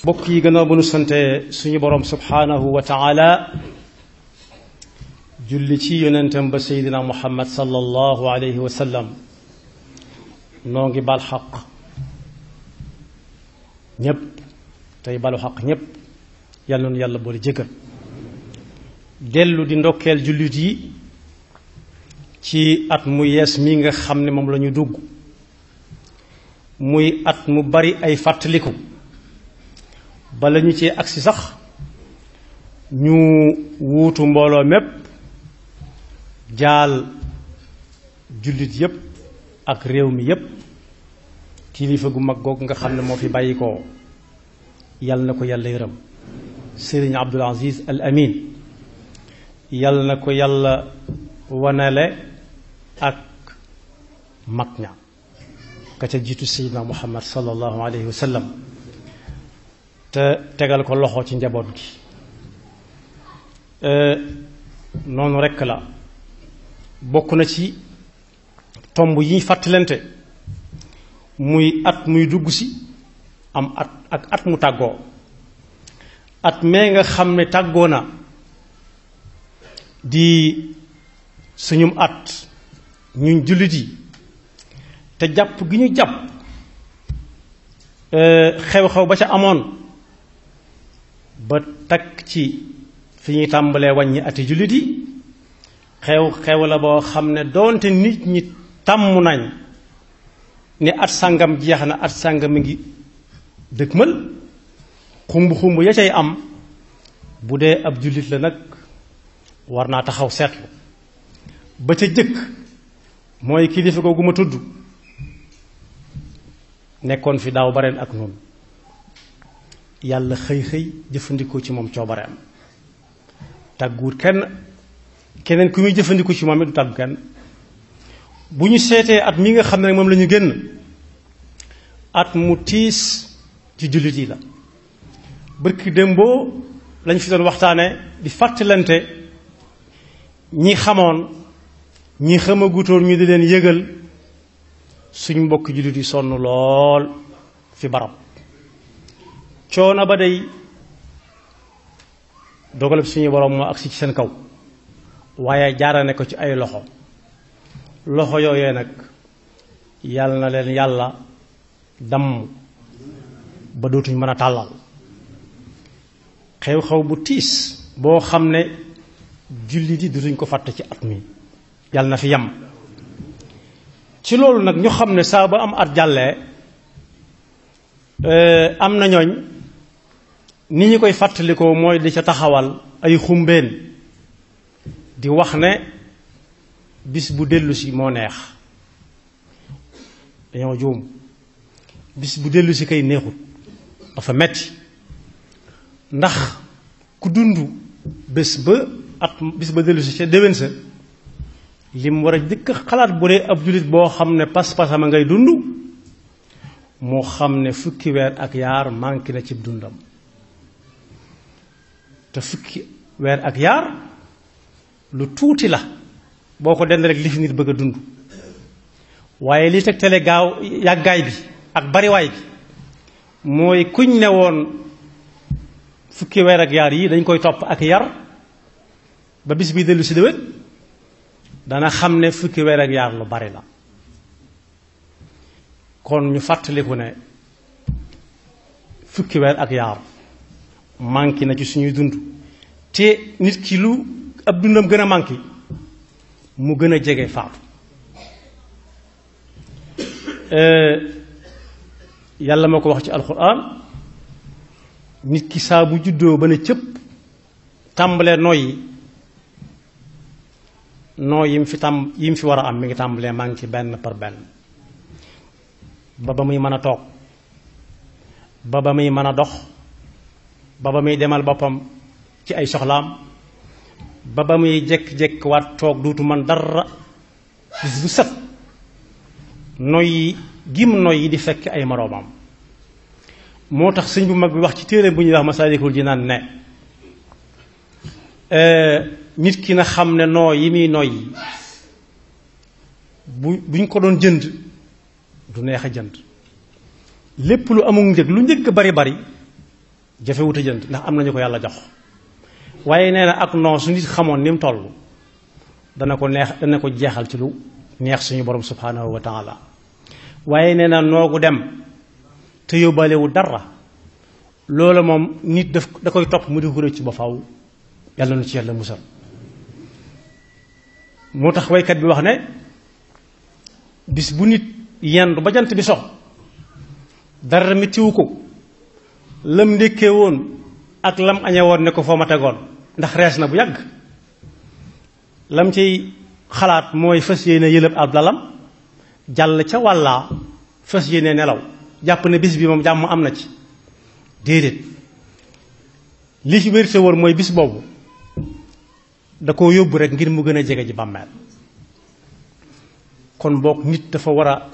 mbokk yi gannaaw bu nu sante suñu borom subhaanahu wa taala julli ci yonentam ba seydina muhammad sallallahu alayhi wa sallam noo ngi bal xaq ñépp tey balu xaq ñépp yàlla noonu yàlla boole jëkkër dellu di ndokkeel jullit yi ci at mu yees mi nga xam ne moom la ñu dugg muy at mu bari ay fàttaliku bala ñu ci agsi sax ñu wuutu mbooloo mépp jaal jullit yépp ak réew mi yépp kilifa gu mag googu nga xam ne moo fi bàyyi ko yàlla na ko yàlla yërëm sëriñ Abdul Aziz Al Amin yàlla na ko yàlla wanale ak mag ña ka ca jiitu seydina muhammad sallallahu alayhi wa sallam te tegal ko loxo ci njaboot gi noonu rekk la bokk na ci tomb yi ñu fàttalante muy at muy dugg si am at ak at mu tàggoo at mee nga xam ne tàggoo na di suñum at ñun jullit yi te jàpp gi ñu jàpp xew-xew ba ca amoon ba takk ci fi ñuy tàmbalee wàññi ati jullit yi xew-xew la boo xam ne doonte nit ñi tàmm nañ ne at sàngam jeex na at sàngam mi ngi dëkkmal xumb-xumb ya cay am bu dee ab jullit la nag war naa taxaw seetlu ba ca jëkk mooy kilifa googu ma tudd nekkoon fi daaw bareen ak noonu yàlla xëy xëy jëfandikoo ci moom coobareem tàgguwut kenn keneen ku muy jëfandikoo ci moom it du tàggu kenn bu ñu seetee at mi nga xam ne moom la ñu génn at mu tiis ci jullit yi la bërki démboo lañ fi doon waxtaane di fàttalante ñi xamoon ñi xamagutoon ñu di leen yëgal suñ mbokk jullit yi sonn lool fi barab coono ba day dogalab suñu borom moo agsi ci seen kaw waaye jaarane ko ci ay loxo loxo yooyee nag yàlla na leen yàlla damm ba dootuñ mën a tàllal xew-xew bu tiis boo xam ne jullit yi dootuñ ko fàtte ci at mi yàlla na fi yem ci loolu nag ñu xam ne saa ba am at jàllee am na ñooñ ni ñu koy fàttalikoo mooy di ca taxawal ay xumbeen di wax ne bis bu dellusi moo neex dañoo juum bis bu dellusi kay neexut dafa metti ndax ku dund bés ba at bis ba dellusi ca déwén sa lim war a jëkk xalaat bu dee ab jullit boo xam ne pas-pasama ngay dund moo xam ne fukki weer ak yaar manqué na ci dundam te fukki weer ak yaar lu tuuti la boo ko dend rek li fi nit bëgg a dund waaye li tegtale gaaw yàggaay bi ak bariwaay bi mooy kuñ ne woon fukki weer ak yaar yi dañ koy topp ak yar ba bis bi dellu si déwén dana xam ne fukki weer ak yaar lu bari la kon ñu fàttaliku ne fukki weer ak yaar manqué na ci suñuy dund te nit ki lu ab dundam gën a manqué mu gën a jege faatu yàlla moo ko wax ci alxuraan nit ki saa bu juddoo ba ne cëpp tàmbalee noyyi noo yim fi tàmm yim fi war a am mi ngi tàmbalee maa ngi ci benn par benn ba ba muy mën a toog ba ba muy mën a dox ba ba muy demal boppam ci ay soxlaam ba ba muy jekk-jekk waat toog duutu man dara bis bu set noyyi gim noyyi di fekk ay moroomam moo tax sëñ bu mag bi wax ci téere bu ñuy wax Masaalikul Jinaan ne nit ki na xam ne noo yi muy noyyi bu buñ ko doon jënd du neex a jënd lépp lu amul njëg lu njëg bari bari jafewut a jënd ndax am nañu ko yàlla jox waaye nee na ak non su nit xamoon ni mu toll dana ko neex dana ko jeexal ci lu neex suñu borom subhanahu wa taala waaye nee na noogu dem te yóbbaalewu dara loola moom nit daf da koy topp mu di ko rëcc ba faw yàlla nu ci yàlla musal moo tax waykat bi wax ne bis bu nit yendu ba jant bi sox dara mettiwu ko lam ndékkee woon ak lam añe woon ne ko foo ma tegoon ndax rees na bu yàgg lam ciy xalaat mooy fas yéene yëlëb ab lalam jàll ca wàllaa fas yéene nelaw jàpp ne bis bi moom jàmm am na ci déedéet li ci wérte wóor mooy bis boobu da koo yóbbu rek ngir mu gën a jege ji bàmmeel kon boog nit dafa war a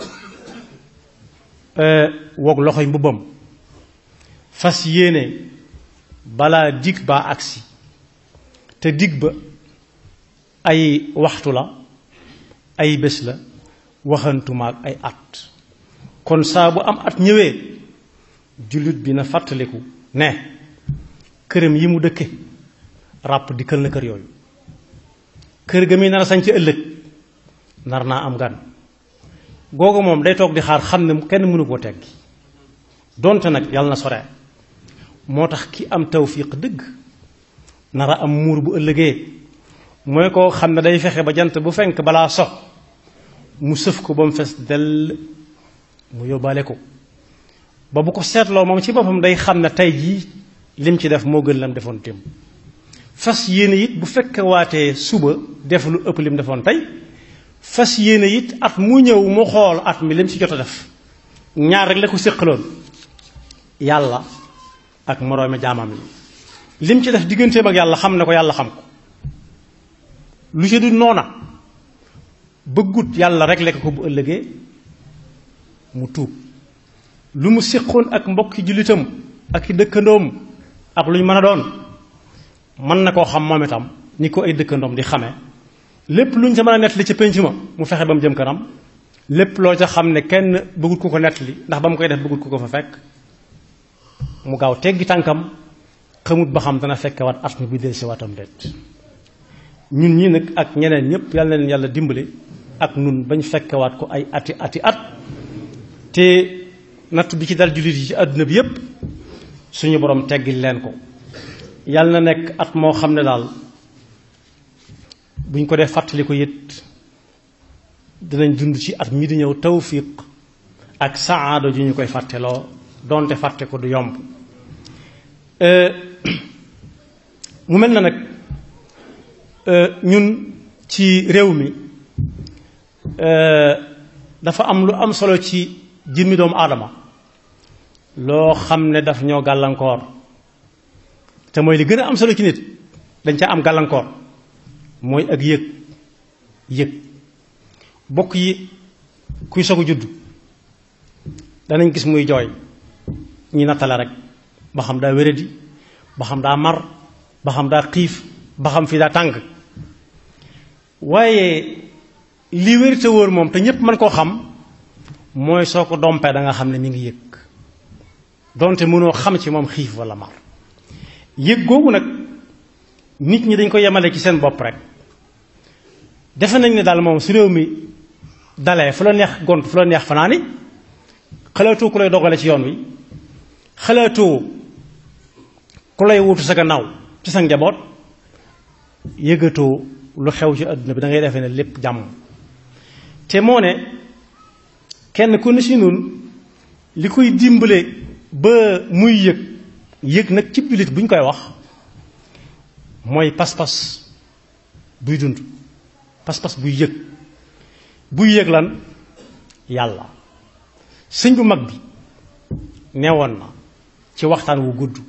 woog loxoy mbubbam fas yéene balaa dig baa agsi te dig ba ay waxtu la ay bés la waxantumaak ay at kon saa bu am at ñëwee jullit bi na fàttaliku ne këram yi mu dëkke ràpp dikkal na kër yooyu kër ga muy nar a sañ ci ëllëg nar naa am gan googu moom day toog di xaar xam ne kenn mënu koo teggi donte nag yàlla na sore moo tax ki am tawfiq dëgg nar a am muur bu ëllëgee mooy koo xam ne day fexe ba jant bu fenk balaa so mu sëf ko ba mu fees dell mu yóbbaale ko ba bu ko seetloo moom ci boppam day xam ne tey jii lim ci def moo gën lam defoon démb fas yéene it bu fekkee waatee suba def lu ëpp lim defoon tey fas yéene it at mu ñëw mu xool at mi lim ci jot a def ñaar rek la ko séqaloon yàlla ak moroomi jaamam yi lim ci def digganteem ak yàlla xam ne ko yàlla xam ko lu ci du noona bëggut yàlla rek lekk ko bu ëllëgee mu tuub lu mu séqoon ak mbokki jullitam ak i dëkkandoom ak lu ñu mën a doon mën na koo xam moom itam ni ko ay dëkkandoom di xamee lépp lu ñu sa mën a nettali ca pénc ma mu fexe ba mu jëm kanam lépp loo ca xam ne kenn bëggut ku ko nettali ndax ba mu koy def bëggut ku ko fa fekk mu gaaw teggi tànkam xamut ba xam dana fekke waat at mi bu del si waatam déet ñun ñi nag ak ñeneen ñëpp yàlla na leen yàlla dimbale ak nun bañ fekkewaat ko ay ati ati at te natt bi ci dal jullit yi ci àdduna bi yépp suñu borom teggil leen ko yàlla na nekk at moo xam ne daal buñ ko dee fàttali ko it dinañ dund ci at mi di ñëw tawfiq ak saada ju ñu koy fàtteloo donte fàtte ko du yomb mu mel na nag ñun ci réew mi dafa am lu am solo ci jëmmi doomu aadama loo xam ne daf ñoo gàllankoor te mooy li gën a am solo ci nit dañ ca am gàllankoor mooy ak yëg yëg bokk yi kuy soog a judd danañ gis muy jooy ñi nattale rek ba xam daa wéradi ba xam daa mar ba xam daa xiif ba xam fii daa tàng waaye li wér te wóor moom te ñépp mën koo xam mooy soo ko dompee da nga xam ne mi ngi yëg donte mënoo xam ci moom xiif walla mar yëg googu nag nit ñi dañ ko yemale ci seen bopp rek defe nañ ne daal moom su réew mi dalee fu la neex gont fu la neex fanaani xalaatoo ku lay dogale ci yoon wi xalaatoo ku lay wutu sa gannaaw ci sa njaboot yëgatoo lu xew ci àdduna bi da ngay defee ne lépp jàmm te moo ne kenn ku ne si noonu li koy dimbale ba muy yëg yëg nag ci jullit bu ñu koy wax mooy pas-pas buy dund pas-pas buy yëg buy yëg lan yàlla sëñ bu mag bi neewoon na ci waxtaan wu gudd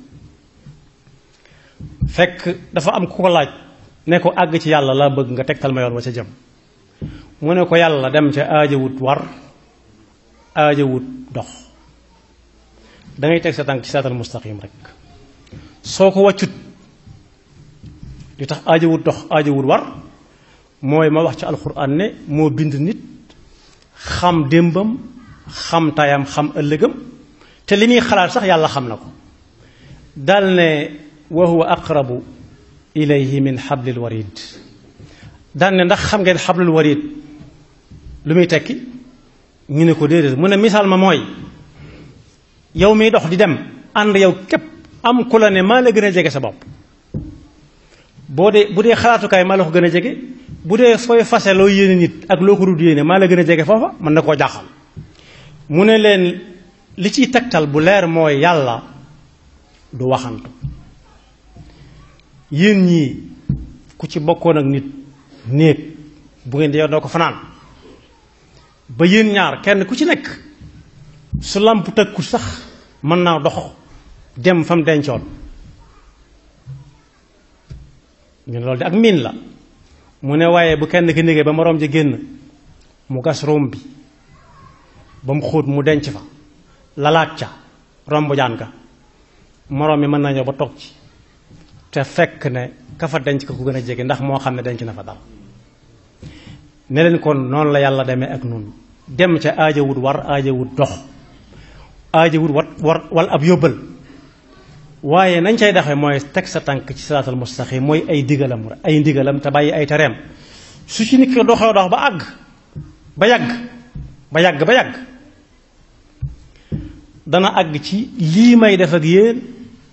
fekk dafa am ku ko laaj ne ko àgg ci yàlla laa bëgg nga tegtal ma yoon wa ca jëm mu ne ko yàlla dem ca aajawut war aajawut dox dangay teg sa tànk ci saatal mustaqim rek soo ko wàccut li tax aajawut dox aajawut war mooy ma wax ci alxuraan ne moo bind nit xam démbam xam tayam xam ëllëgam te li muy xalaat sax yàlla xam na ko dal ne wa huwa aqrabu ilayhi min xablil warid dal ne ndax xam ngeen xablul warid lu muy tekki ñu ne ko déedéet mu ne misaal ma mooy yow miy dox di dem ànd yow képp am ku la ne maa la gën a jege sa bopp boo dee bu dee xalaatukaay maa la ko gën a jege bu dee fooy fase loo yéene nit ak loo ko dul yéene maa la gën a jege foofa mën na koo jaaxal mu ne leen li ciy tegtal bu leer mooy yàlla du waxantu yéen ñii ku ci bokkoon ak nit néeg bu ngeen di yow doo ko fanaan ba yéen ñaar kenn ku ci nekk su làmp tëkku sax mën naa dox dem fa mu dencoon ñu ne loolu de ak miin la mu ne waaye bu kenn ki négee ba moroom ji génn mu gas róom bi ba mu xóot mu denc fa lalaat ca romb jaan ga moroom mi mën na ñëw ba toog ci te fekk ne ka fa denc ko ku gën a jege ndax moo xam ne denc na fa dara ne leen kon noonu la yàlla demee ak nun dem ca aajawut war aajawut dox aajawut wat war wal ab yóbbal waaye nañ cay daxee mooy teg sa tànk ci siraatal mustaqim mooy ay digalam ay ndigalam te bàyyi ay tereem su ci nit ki doxee dox ba àgg ba yàgg ba yàgg ba yàgg dana àgg ci lii may def ak yéen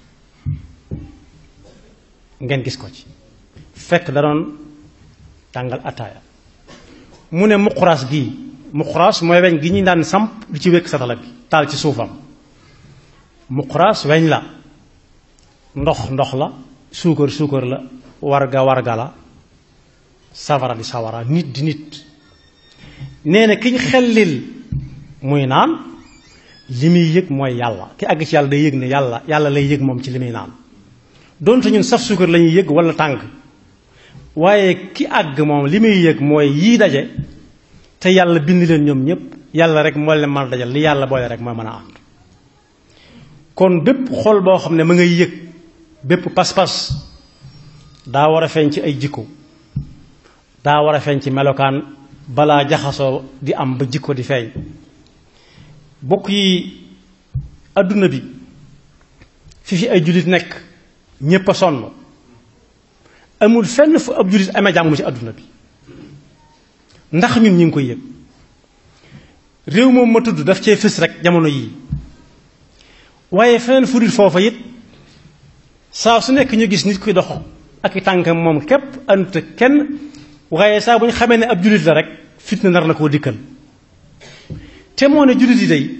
ngeen gis ko ci fekk da doon tàngal ataaya mu ne muquraas gii muquraas mooy weñ gi ñu daan samp di ci wékk satala bi taal ci suufam muquraas weñ la ndox ndox la suukar suukar la warga warga la safara di sawara nit di nit nee na ki ñu xellil muy naan li muy yëg mooy yàlla ki àgg ci yàlla day yëg ne yàlla yàlla lay yëg moom ci li muy naan donte ñun saf suukar la ñuy yëg wala tàng waaye ki àgg moom li muy yëg mooy yii daje te yàlla bind leen ñoom ñëpp yàlla rek moo leen mën a dajal li yàlla boole rek mooy mën a ànd kon bépp xol boo xam ne ma ngay yëg bépp pas-pas daa war a feeñ ci ay jikko daa war a feeñ ci melokaan balaa jaxasoo di am ba jikko di feeñ bokk yi adduna bi fi fi ay jullit nekk ñépp a sonn amul fenn fu ab jullit amee jàmm ci adduna bi ndax ñun ñu ngi koy yëg réew moom ma tudd daf cee fës rek jamono yii waaye feneen fu dul foofa it saa su nekk ñu gis nit kuy dox ak i tànkam moom képp ant kenn waaye saa bu ñu xamee ne ab jullit la rek fitna nar na koo dikkal te moo ne jullit yi day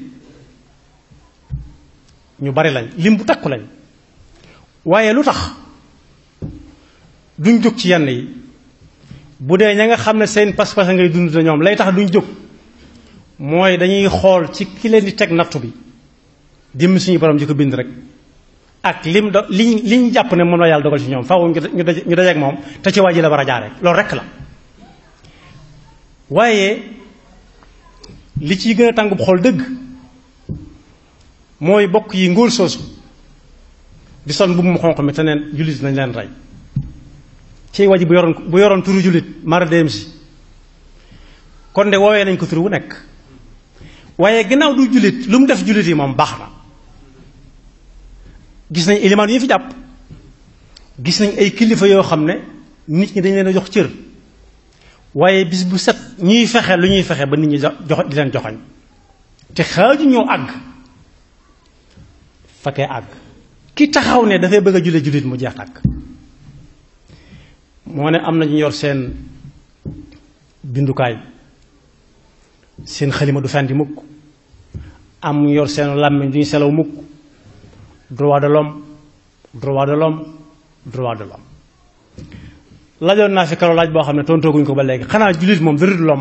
ñu bari lañ lim bu takku lañ waaye lu tax duñ jóg ci yenn yi bu dee ña nga xam ne seen pas-pas ngay dund na ñoom lay tax duñ jóg mooy dañuy xool ci ki leen di teg nattu bi dim suñu borom ji ko bind rek ak lim do li li ñu jàpp ne moom la yàlla dogal ci ñoom faaw ñu daje ñu dajeek moom te ci waa ji la war a jaaree loolu rek la waaye li ciy gën a tàngub xool dëgg mooy bokk yi ngóor soosu di son bu mu xonq mi te neen jullit nañ leen rey ci waa ji bu yoroon bu yoroon turu jullit mara dem si kon de woowee nañ ko turu wu nekk waaye ginnaaw du jullit lu mu def jullit yi moom baax na gis nañ élimaan yi fi jàpp gis nañ ay kilifa yoo xam ne nit ñi dañ leen a jox cër waaye bis bu set ñuy fexe lu ñuy fexe ba nit ñi jox di leen joxoñ te xaaju ñoo àgg fa kay àgg ki taxaw ne dafay bëgg a julle jullit mu jeex tàkk moo ne am na ñu yor seen bindukaay seen xalima du fendi mukk am ñu yor seen làmmiñ du ñu selaw mukk droit de l'homme droit de l'homme droit de l'homme laajoon naa fi karo laaj boo xam ne tontooguñ ko ba léegi xanaa jullit moom dara du l'homme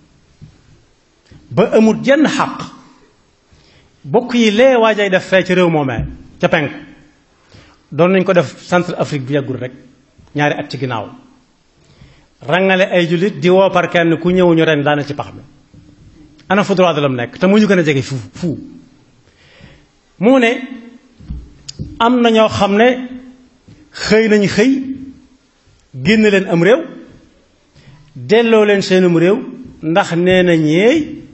ba amut jenn xaq bokk yi lee waajay def fee ci réew moomee ca penk doon nañ ko def centre Afrique bi yàggul rek ñaari at ci ginnaaw rangale ay jullit di woo par kenn ku ñëwuñu ren daana ci pax mi ana fu droit de l'homme nekk te mu ñu gën a jege fu fu mu ne am na ñoo xam ne xëy nañ xëy génn leen am réew delloo leen seenum réew ndax nee na ñeey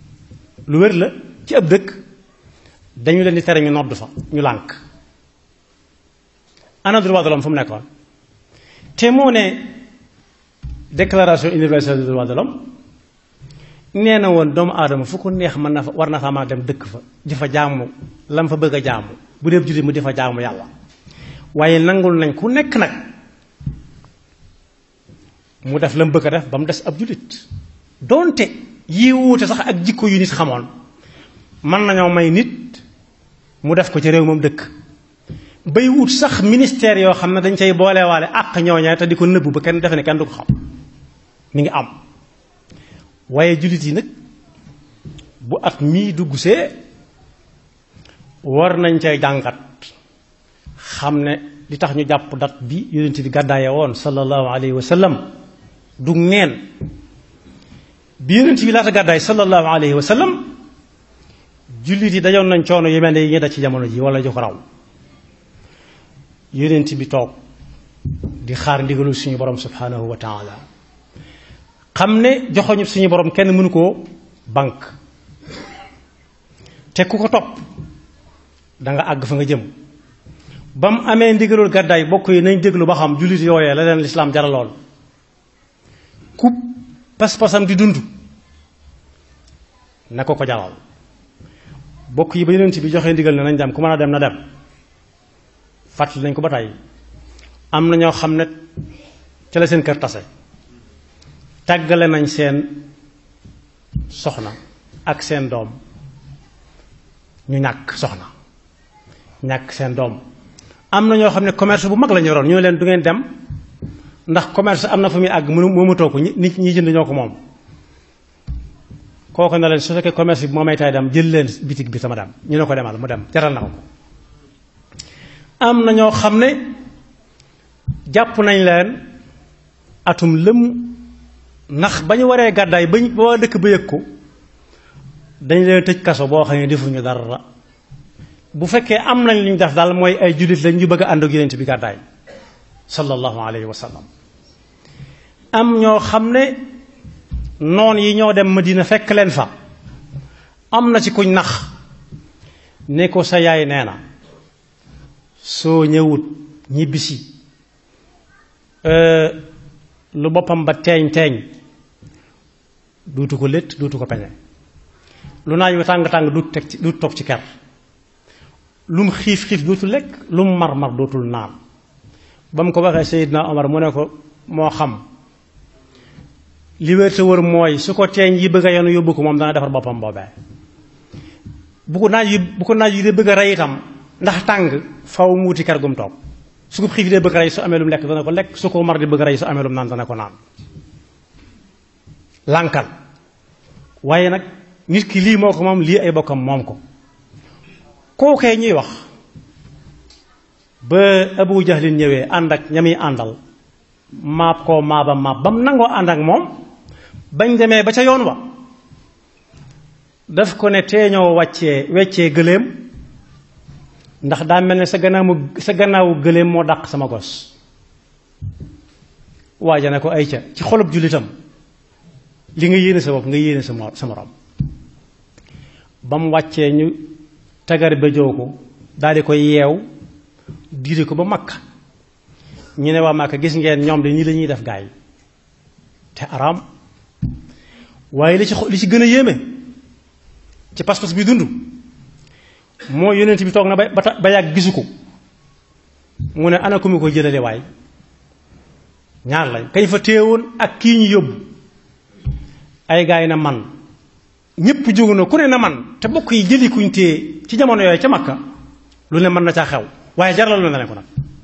lu wér la ci ab dëkk dañu leen di tere ñu nodd fa ñu lànk ana droit de l'homme fu mu nekkoon te moo ne déclaration universelle des droits de l'homme nee na woon doomu aadama fu ko neex mën na fa war na faa mën a dem dëkk fa di fa jaamu lam fa bëgg a jaamu bu dee jullit mu di fa jaamu yàlla waaye nangul nañ ku nekk nag mu def la mu bëgg a def ba mu des ab jullit doonte yi wuute sax ak jikko yu nit xamoon mën nañoo may nit mu def ko ci réew moom dëkk bay wut sax ministère yoo xam ne dañ cay boolewaale àq ñooña te di ko nëbbu ba kenn defe ne kenn du ko xam mi ngi am waaye jullit yi nag bu at mii dugg see war nañ cay jàngat xam ne li tax ñu jàpp dat bi yonent bi gàddaaye woon sallallahu alayhi wa sallam du neen bi yonent bi laata gàddaay sallallahu alayhi wa sallam jullit yi dajoon nañ coono yu mel ne yi ñu daj ci jamono ji wala ju ko raw yonent bi toog di xaar ndigalu suñu borom subhanahu wa taala xam ne joxoñu suñu borom kenn mënu koo banque te ku ko topp da nga àgg fa nga jëm ba mu amee ndigalul gàddaay bokk yi nañ déglu ba xam jullit yooyee la leen lislaam jaraloon ku pas-pasam di dund na ko ko jaral bokk yi ba yonent bi joxee ndigal ne nañ dem ku mën a dem na dem fàttali nañ ko ba tey am na ñoo xam ne ca la seen kër tase tàggale nañ seen soxna ak seen doom ñu ñàkk soxna ñàkk seen doom am na ñoo xam ne commerce bu mag la ñu yoroon ñu ne leen du ngeen dem ndax commerce am na fu muy àgg mënu moomatoo ko nit ñi jënd ñoo ko moom kooku na leen su fekkee commerce bi moo may tay dem jël leen bitig bi sama dem ñu ne ko demal mu dem jaral na ko ko am na ñoo xam ne jàpp nañ leen atum lëm ndax ba ñu waree gàddaay ba ba waa dëkk ba yëg ko dañ leen tëj kaso boo xam ne defuñu dara bu fekkee am nañ li ñu def daal mooy ay jullit lañ ñu bëgg a ànd ak yonent bi gàddaay sallallahu alayhi wa sallam am ñoo xam ne noon yi ñoo dem Madina fekk leen fa am na ci kuñ nax ne ko sa yaay nee na soo ñëwut ñibbisi lu boppam ba teeñ teeñ duutu ko létt duutu ko peñe lu naaj wi tàng-tàng duut teg ci duut toog ci ker lu mu xiif xiif dootul lekk lu mu mar mar dootul naan ba mu ko waxee Seydina Omar mu ne ko moo xam li wér te wër mooy su ko teeñ yi bëgg a yenu yóbbu ko moom dana defar boppam boobee bu ko naaj yi bu ko naaj yi de bëgg a rey itam ndax tàng faw mu wuti ker gum toog su ko xiif dee bëgg a rey su amee lu mu lekk dana ko lekk su ko mar di bëgg a rey su amee lu mu naan dana ko naan lànkal waaye nag nit ki lii moo ko moom lii ay bokkam moom ko kookee ñuy wax ba Abu Jahlin ñëwee ànd ak ñami àndal maab koo maaba maab ba mu nangoo ànd ak moom bañ demee ba ca yoon wa daf ko ne teeñoo wàccee weccee gëléem ndax daa mel ne sa gannaawu sa gannaawu gëléem moo dàq sama gos waaja ne ko ay ca ci xolub jullitam li nga yéene sa bopp nga yéene sa sa morom ba mu wàccee ñu tagar ba jow ko daal di koy yeew diire ko ba makka ñu ne waa makka gis ngeen ñoom de nii la ñuy def gaay te araam waaye li ci li ci gën a yéeme ci pas-pas bi dund moo yonent bi toog na ba ba yàgg gisu ko mu ne ana ko mi ko jëlale waay ñaar lañ kañ fa téewoon ak kii ñu yóbbu ay gaay na man ñépp jógu na ku ne na man te bokk yi jëli kuñ téye ci jamono yooyu ca makka lu ne mën na caa xew waaye jaral na leen ko nag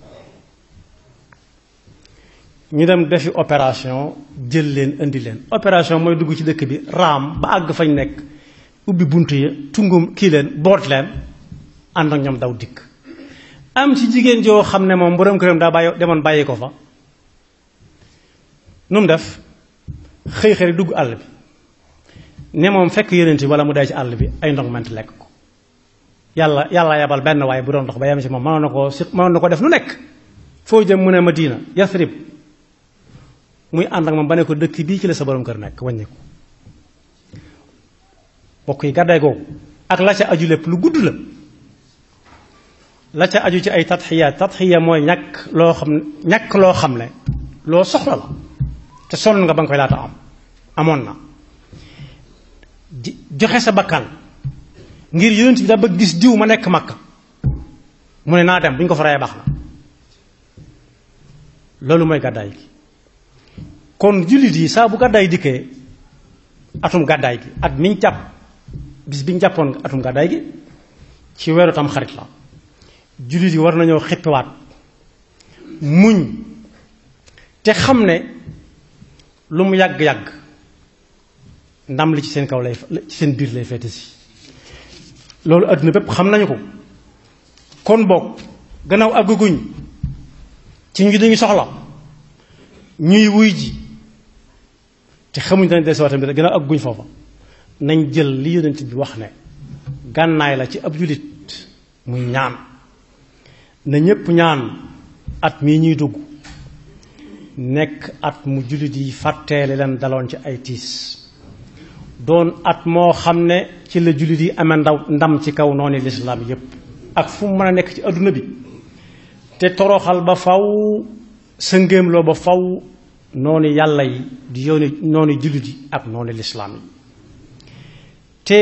ñu dem defi opération jël leen indi leen opération mooy dugg ci dëkk bi raam ba àgg fañ nekk ubbi bunt yi tungum kii leen boot leen ànd ak ñoom daw dikk am ci jigéen joo xam ne moom borom këram daa bàyyi demoon bàyyi ko fa nu mu def xëy xëy dugg àll bi ne moom fekk yonent bi wala mu dee ci àll bi ay ndong ment lekk ko yàlla yàlla yabal benn waaye bu doon dox ba yem ci moom mënoon na koo si mënoon na ko def lu nekk foo jëm mu ne Madina Yasrib muy ànd ak moom ba ne ko dëkk bii ci la sa borom kër nekk wàññi ko bokk yi gàddaay googu ak la ca aju lépp lu gudd la la ca aju ci ay tatxiyaat tatxiya mooy ñàkk loo xam ñàkk loo xam ne loo soxla la te sonn nga ba nga koy laata am amoon na joxe sa bakkan ngir yonent bi da bëgg gis diw ma nekk makka mu ne naa dem bu ñu ko fa reyee baax na loolu mooy gàddaay gi kon jullit yi saa bu gàddaay dikkee atum gàddaay gi at miñ jàpp bis biñ jàppoon atum gàddaay gi ci weeru tam xarit la jullit yi war nañoo xippiwaat muñ te xam ne lu mu yàgg-yàgg ndam li ci seen kaw lay ci seen biir lay feete si loolu àdduna bépp xam nañu ko kon boog gannaaw àgguguñ ci ñu dañu soxla ñuy wuy ji te xamuñ dañ des tamit gannaaw àgguguñ foofa nañ jël li yonent bi wax ne gànnaay la ci ab jullit muy ñaan na ñépp ñaan at mii ñuy dugg nekk at mu jullit yi fàtteele leen daloon ci ay tiis doon at moo xam ne ci la jullit yi amee ndaw ndam ci kaw noonu lislaam yépp ak fu mu mën a nekk ci adduna bi te toroxal ba faw sëngéemloo ba faw noonu yàlla yi di yooni noonu jullit yi ak noonu lislaam yi te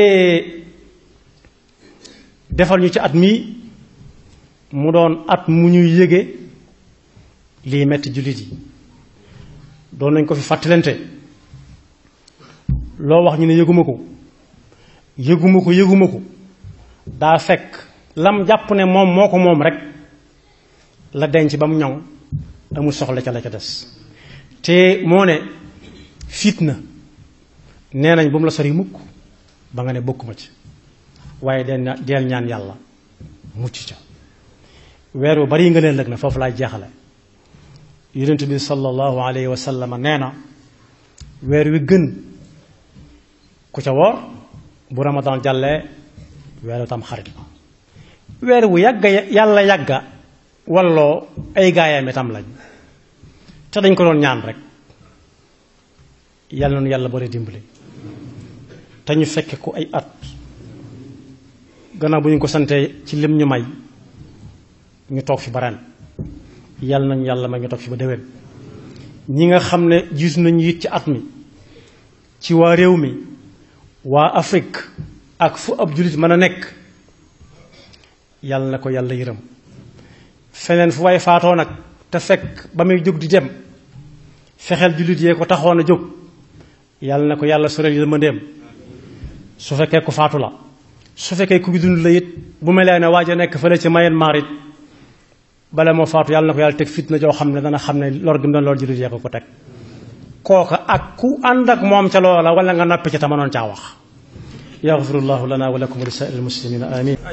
defal ñu ci at mii mu doon at mu ñuy yëge lii metti jullit yi doon nañ ko fi fàttalante loo wax ñu ne yëguma ko yëguma ko yëguma ko daa fekk lam jàpp ne moom moo ko moom rek la denc ba mu ñoŋ amul soxla ca la ca des te moo ne fitna nee nañ bu mu la sori mukk ba nga ne bokkuma ci waaye den deel ñaan yàlla mucc ca weer wu bari nga leen lëg na foofu laay jeexale yonent bi sallallahu alayhi wa sallam nee na weer wi gën ku ca woor bu ramadan jàllee weeru tam xarit la weer wu yàgga yàlla yàgga walloo ay gaayam itam lañ te dañ ko doon ñaan rek yàlla noonu yàlla bari dimbali te ñu fekke ko ay at gannaaw bu ñu ko santee ci lim ñu may ñu toog fi ba ren yàlla nañu yàlla may ñu toog fi ba déwén ñi nga xam ne jiitu nañu it ci at mi ci waa réew mi waa Afrique ak fu ab jullit mën a nekk yàlla na ko yàlla yërëm feneen fu way faatoo nag te fekk ba muy jóg di dem fexeel jullit yee ko taxoon a jóg yàlla na ko yàlla soreel yërmandeem su fekkee ku faatu la su fekkee ku dund la it bu melee ne waaj a nekk fële ci Myanmar it bala moo faatu yàlla na ko yàlla teg fitna joo xam ne dana xam ne lor gi mu doon lor jullit yee ko ko teg kooka ak ku ànd ak moom ca loola wala nga noppi ca te mënoon caa wax yaxfirullahu lana wa lakum wa li saa'iril muslimina amin